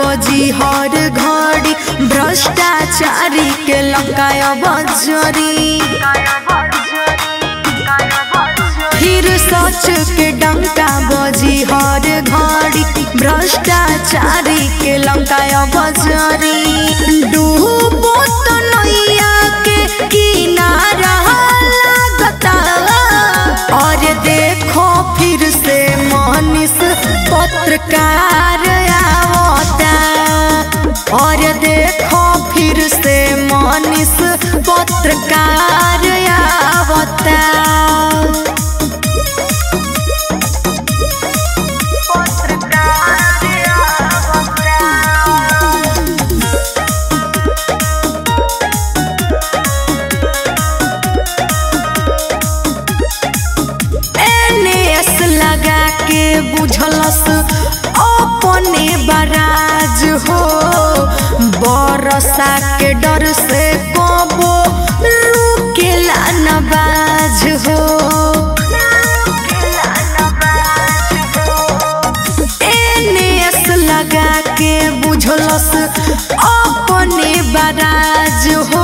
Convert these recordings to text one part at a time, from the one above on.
बजी हर घड़ी भ्रष्टाचारी के लकाय बजरी फिर सच के डंका बजी हर घड़ी भ्रष्टाचारी के लंकाय बजरी डूबो तो नैया के किनारा लागता और देखो फिर से मनीष पत्रकार आवता और देखो फिर से मनीष पत्रकार आवता एनएस लगा के बुझलस अपने बराज हो बरसा के डर से कबो रुकेला नबाज हो एनएस लगा के बुझलस अपने बराज हो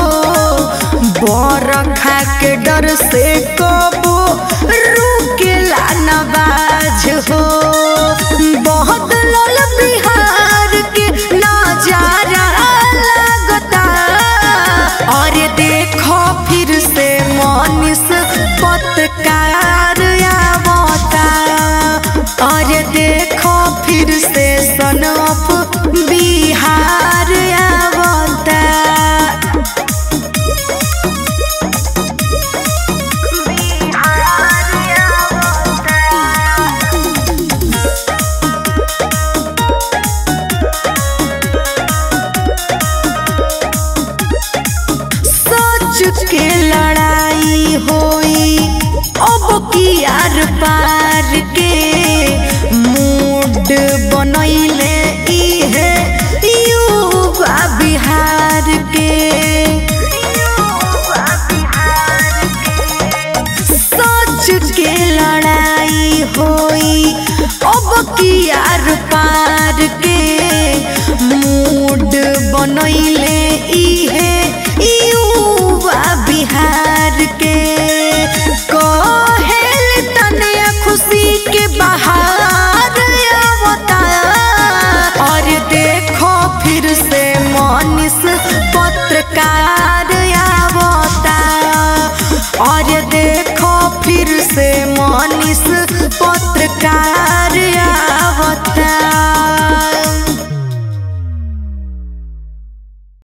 बरखा के डर से कबो रुकेला नबाज हो बहुत लल बिहार के नजारा लगता और देखो फिर से मनीष पत्रकार आवता और देखो फिर से सनप बिहार आवता सच के लड़ाई होई अब की आर पार के मूड बनैले इहे युवा बिहार के सच के लड़ाई होई अब की आर पार के मूड बनैले इहे युवा बिहार के कहेल तनया खुशी के बहार आवता और देखो फिर से मनीष पत्रकार आवता और देखो फिर से मनीष पत्रकार